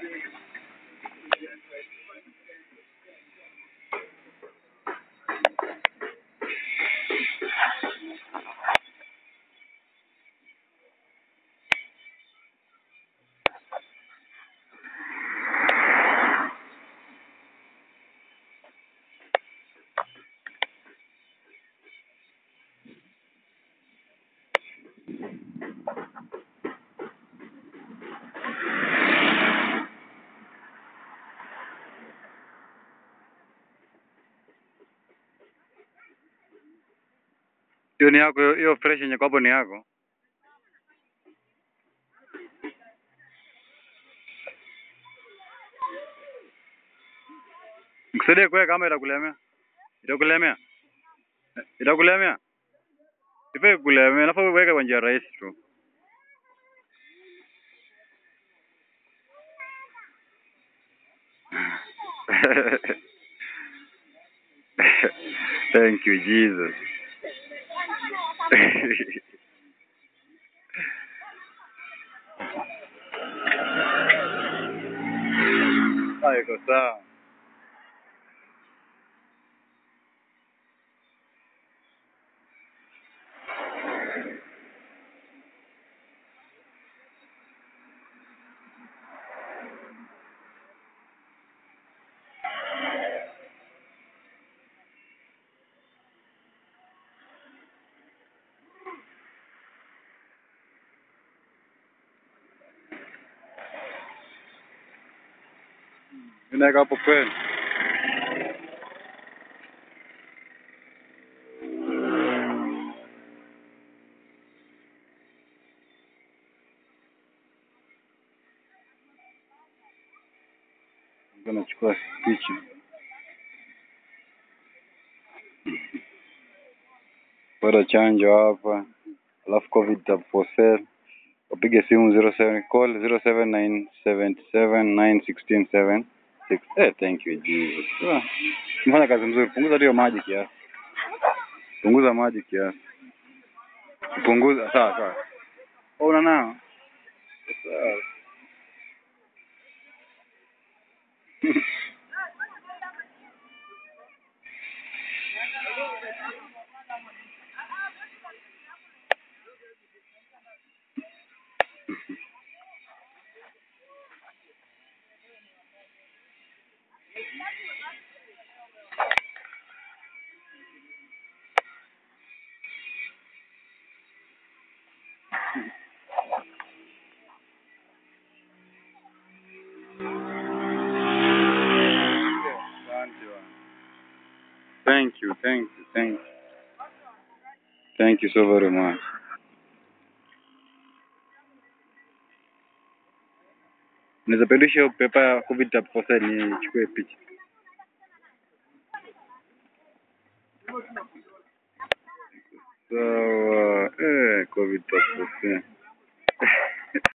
Hiyo ni yako, hiyo fresh yenye kwa hapo ni yako. Nikusaidie kuweka kama itakulemea. Itakulemea. Eh, Itakulemea. Ipe kulemea, nafaa uweke kwa njia rahisi tu. Thank you, Jesus. Ah, iko sawa. Ninaweka hapo kweli. Ndio nachukua picha. Bado chanjo hapa. Alafu COVID tab for sale. Wapige simu 07 call 0797791676. Eh, thank you Jesus. Ah, Mfanya kazi mzuri. Punguza tu hiyo maji kiasi. Punguza maji kiasi. Punguza sawa sawa. Oh, una nao? Sawa. Asante bwana. Thank you, thank you, thank you. Thank you so very much. Unaweza pedisha hiyo pepa ya COVID tab for sale nichukue picha. Sawa. Eh, COVID tab for sale.